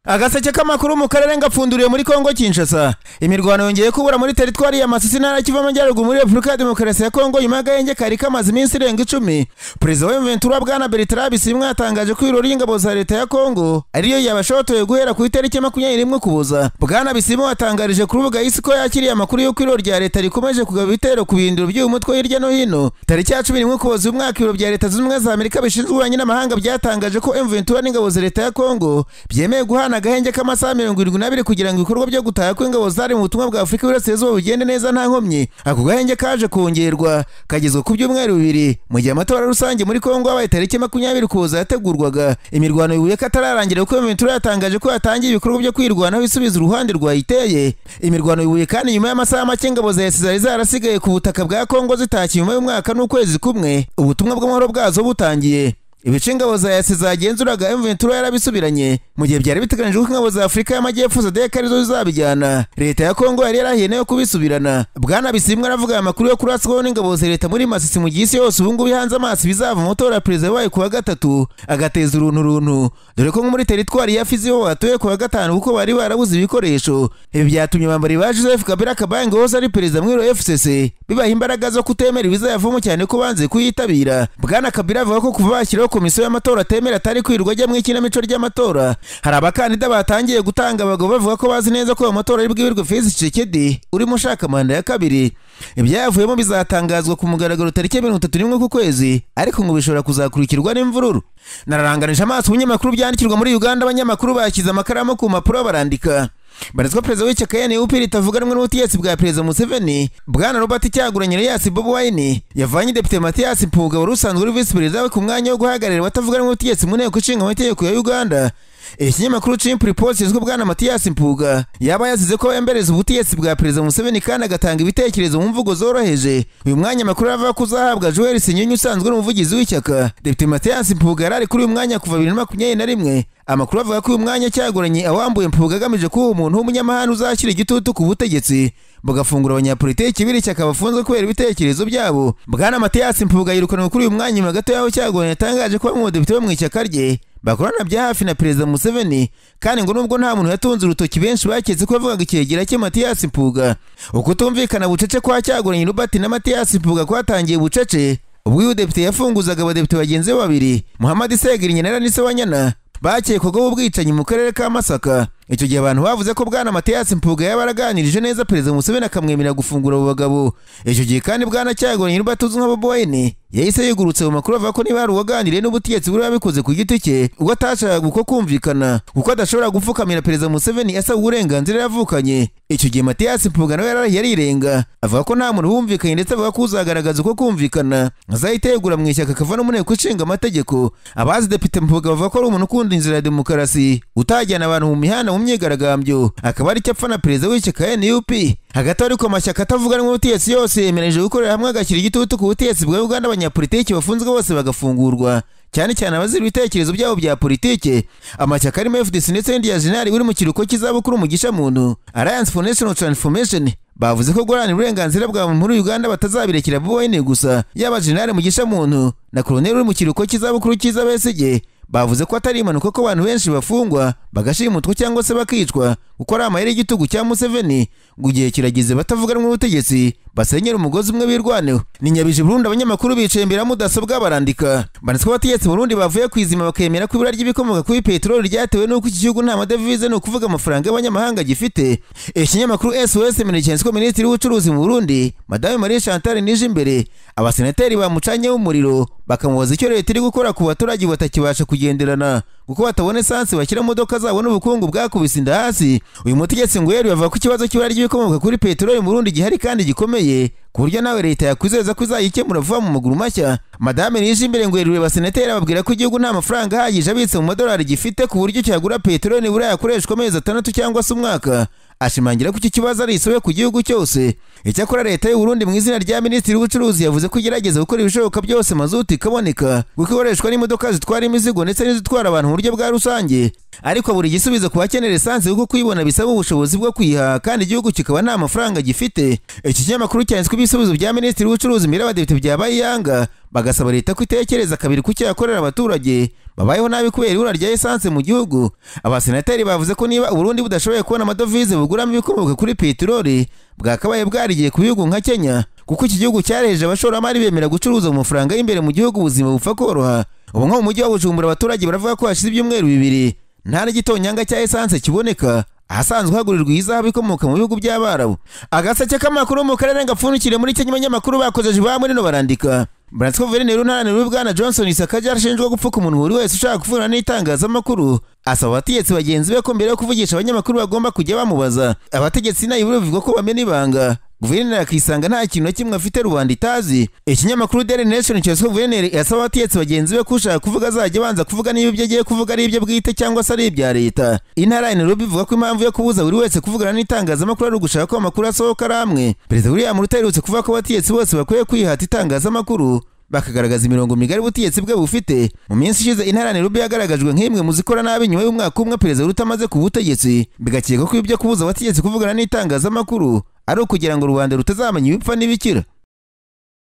agaseke k'amakuru mu karere ngapfunduriye muri kongo kinshasa imirwano yongeye kubura muri teritwari ya masisi ntara kiva amajyaruguru muri repubulika ya demokarasi ya kongo nyuma y'agahenge kari kamaze iminsi irenga icumi perezida wa ventura bwana bertrand bisimwa yatangaje ko ibirori by'ingabo za leta ya kongo ariyo yabashotoye guhera ku itariki makumyabiri n'imwe ukuboza bwana bisimwa yatangarije ku rubuga isi ko yakiriye amakuru y'uko ibirori bya leta rikomeje kugaba ibitero ku bihindiro by'uyu mutwe hirya no hino tariki ya cumi n'imwe ukuboza uyu mwaka ibiro bya leta zunze ubumwe za amerika bishinzwe ububanyi n'amahanga byatangaje ko m ventura n'ingabo za leta ya kongo byemeye guhana agahenge k'amasaha mirongo irindwi n'abiri kugira ngo ibikorwa byo gutaha kw'ingabo zari mu butumwa bwa afurika y'iburasirazuba bigende neza nta nkomyi ako gahenge kaje kongerwa kagezwe ku byumweru bibiri mu gihe amatora rusange muri kongo habaye tariki makumyabiri ukuboza yategurwaga imirwano yibuye ko atararangira kuko ventura yatangaje ko yatangiye ibikorwa byo kwirwanaho isubiza uruhande rwayiteye imirwano yibuye kandi nyuma y'amasaha make ingabo za esi zari zarasigaye ku butaka bwa kongo zitashye nyuma y'umwaka n'ukwezi kumwe ubutumwa bw'amahoro bwazo butangiye ibice ingabo za yasi zagenzuraga M Ventura yarabisubiranye mu gihe byari biteganyijwe ko ingabo za Afurika y'Amajyepfo sadek arizo zizabijyana leta ya Kongo yari yarahiye nayo kubisubirana bwana bisimwa aravuga aya makuru yo kuraswaho n'ingabo za leta muri Masisi mu gihe isi yose ubu ngubu ihanze amaso ibizava mu matora ya perezida wayo ku wa gatatu agateza uruntu runtu dore ko nko muri teritwari ya Fizi ho batuye ku wa gatanu kuko bari barabuze ibikoresho ibi byatumye bambari ba Joseph Kabila Kabange wose ari perezida mwiro FCC bibaha imbaraga zo kutemera ibizayavamo cyane ko banze kuyitabira bwana Kabila avuga ko kuva bashyiraho komisiyo y'amatora atemera atari kwirirwa ajya mu ikinamico ry'amatora hari abakandida batangiye gutanga abagabo bavuga ko bazi neza ko ayo matora ari bwibirwe Felix Tshisekedi urimo ushaka manda ya kabiri ibyayavuyemo bizatangazwa ku mugaragaro tariki ya mirongo itatu n'imwe ku kwezi ariko ngo bishobora kuzakurikirwa n'imvururu nararanganije amaso ibinyamakuru byandikirwa muri Uganda abanyamakuru bashyize amakaramu ku mpapuro barandika barizwa perezida w'ishyaka NUP ritavuga rumwe n'ubutegetsi bwa perezida Museveni bwana Robert Kyagulanyi Elias Bobi Wine yavanye depite Mathias Mpuuga wari usanzwe uri visi perezida we ku mwanya wo guhagararira abatavuga rumwe n'ubutegetsi mu nteko ishinga amategeko ya Uganda ikinyamakuru chimp report kizwi bwana Mathias Mpuuga yaba yazize ko yembereza ubutegetsi bwa perezida Museveni kandi agatanga ibitekerezo mu mvugo zoroheje uyu mwanya makuru avuga ko uzahabwa Joel Sinyinyi usanzwe ari umuvugizi w'ishyaka depite Mathias Mpuuga yari ari kuri uyu mwanya kuva bibiri na makumyabiri na rimwe amakuru avuga ko uyu mwanya cyagoranye awambuye mpuga agamije kuba umuntu w'umunyamahanga uzashyira igitutu ku butegetsi bagafungura abanyapolitiki b'iri shyaka bafunzwe kubera ibitekerezo byabo bwana matiyasi mpuga yirukanwe kuri uyu mwanya nyuma gato y'aho cyagoranye yatangaje ko bamwe mu badepite bo mu ishyaka rye bakorana bya hafi na perezida Museveni kandi ngo nubwo nta muntu yatunze urutoki benshi baketse ko yavugaga ikiregira cye Mathias Mpuga ukutumvikana bucece kwa cyagoranye Robert na Mathias Mpuga kwatangiye bucece ubwo uyu depite yafunguzaga abadepite bagenzi be babiri Muhammad Segirinyana na Nise Wanyana bakekwaga ubwicanyi mu karere ka Masaka icyo gihe abantu bavuze ko bwana Mathias Mpuga yabaraganirije neza perezida Museveni akamwemerera gufungura abo bagabo icyo gihe kandi bwana Kyagulanyi batuzwe nka Bobi Wine yahise yigurutse mu makuru avuga ko niba hari uwaganiriye n'ubutegetsi buri wabikoze ku giti cye ubwo atashakaga uko kumvikana kuko adashobora gupfukamira perezida Museveni asaba uburenganzira yavukanye icyo gihe Mathias Mpuga nawe yararahiye arirenga avuga ko nta muntu bumvikanye ndetse avuga ko uzagaragaza uko kumvikana azahita yegura mu ishyaka akava no mu nteko ishinga amategeko abazi depite Mpuga bavuga ko ari umuntu ukunda inzira ya demokarasi utajyana abantu mu mihanda mu myigaragambyo akaba ari apfa na perezida w'ishyaka NUP hagati ariko amashyaka atavuga n'ubutegetsi yose yemereje gukorera hamwe agashyira igitutu ku butegetsi bwa Uganda abanyapolitiki bafunzwe bose bagafungurwa cyane cyane abazira ibitekerezo byabo bya politike amashyaka arimo FDC ndetse n'indi ya Jenali uri mu kiruhuko cy'izabukuru mu gisha muntu Alliance for National Transformation bavuze ko guharanira uburenganzira bwa muntu muri Uganda batazabirekera Bobi Wine gusa yaba Jenali mu gisha muntu na Colonel uri mu kiruhuko cy'izabukuru cy'iza Besigye bavuze ko atari impanuka ko abantu benshi bafungwa bagashimutwa cyangwa se bakicwa kuko ari amayeri y'igitugu cya Museveni ngo igihe kirageze batavuga rumwe n'ubutegetsi basenyera umugozi umwe birwaneho ni nyabije Burundi abanyamakuru bicaye imbere ya mudasobwa barandika banditswe abategetsi Burundi bavuye ku izima bakemera ko ibura ry'ibikomoka kuri peteroli ryatewe n'uko iki gihugu nta madevize ni ukuvuga amafaranga y'abanyamahanga gifite ikinyamakuru SOS Emergence ko minisitiri w'ubucuruzi mu Burundi madame Marie Chantal Nijimbere abasenateri bamucanyeho umuriro bakamubaza icyo leta iri gukora ku baturage batakibasha kugenderana kuko batabona esansi bashyira imodoka zabo n'ubukungu bwakubise inda hasi uyu mutegetsi ngo yari bavuga ko ikibazo cy'ibura ry'ibikomoka kuri peteroli mu Burundi gihari kandi gikomeye ku buryo nawe leta yakwizeza ko izayikemura vuba mu maguru mashya madame Nijimbere ngo yerure basenateri ababwira ko igihugu nta mafaranga ahagije abitse mu madolari gifite ku buryo cyagura peteroli nibura yakoreshwa amezi atandatu cyangwa se umwaka ashimangira ko iki kibazo ari isobe ku gihugu cyose icyakora leta y'u Burundi mu izina rya minisitiri w'ubucuruzi yavuze ko igerageza gukora ibishoboka byose mazuti ikaboneka kuko ikoreshwa n'imodoka zitwara imizigo ndetse n'izitwara abantu mu buryo bwa rusange ariko buri gisubizo ku bakenera esanse kuko kuyibona bisaba ubushobozi bwo kuyiha kandi igihugu kikaba nta mafaranga gifite iki kinyamakuru cyanditswe ibisubizo bya minisitiri w'ubucuruzi mbere y'abadepite bya bayanga bagasaba leta ko itekereza kabiri ku cyakorera abaturage babayeho nabi kubera ibura rya esanse mu gihugu abasenateri bavuze ko niba uburundi budashoboye kubona amadovize buguramo ibikomoka kuri peteroli bwakabaye bwarigiye ku bihugu nka kenya kuko iki gihugu cyarejeje abashoramari bemera gucuruza mu mafaranga y'imbere mu gihugu ubuzima bupfa koroha ubu nko mu mujyi wa bujumbura abaturage baravuga ko hashize ibyumweru bibiri nta n'igitonyanga cya esanse kiboneka ahasanzwe hagurirwa ihazabu ikomoka mu bihugu by'abarabu agaseke k'amakuru mu karere gapfundikire muri kenya abanyamakuru bakojeje ba murino barandika Bransco guverineri unaranira bwana Johnson Isaka yarashinjwa gupfuka umuntu buri wese ushaka kuvura n'itangazamakuru asaba abategetsi bagenzi be ko mbere yo kuvugisha abanyamakuru bagomba kujya bamubaza abategetsi nayibura bivuga ko bamena ibanga guverineri akisanga nta kintu na kimwe afite rubanda itazi ikinyamakuru Daily Nation cyose guverineri yasaba abategetsi bagenzi be kushaka kuvuga azajya abanza kuvuga niba ibyo agiye kuvuga ari ibyo bwite cyangwa se ari ibya leta intara ya Nairobi ivuga ko impamvu yo kubuza buri wese kuvugana n'itangazamakuru ari ugushaka ko amakuru asohoka ari amwe perezida William Ruto aherutse kuvuga ko abategetsi bose bakwiye kwihata itangazamakuru bakagaragaza imirongo migari ubutegetsi bwe bufite mu minsi ishize intara ya Nairobi yagaragajwe nk'imwe mu zikora nabi nyuma y'umwaka umwe perezida Ruto amaze ku butegetsi bigakeka ko ibyo kubuza abategetsi kuvugana n'itangazamakuru ari ukugira ngo rubanda rutazamenya ibipfa n'ibikira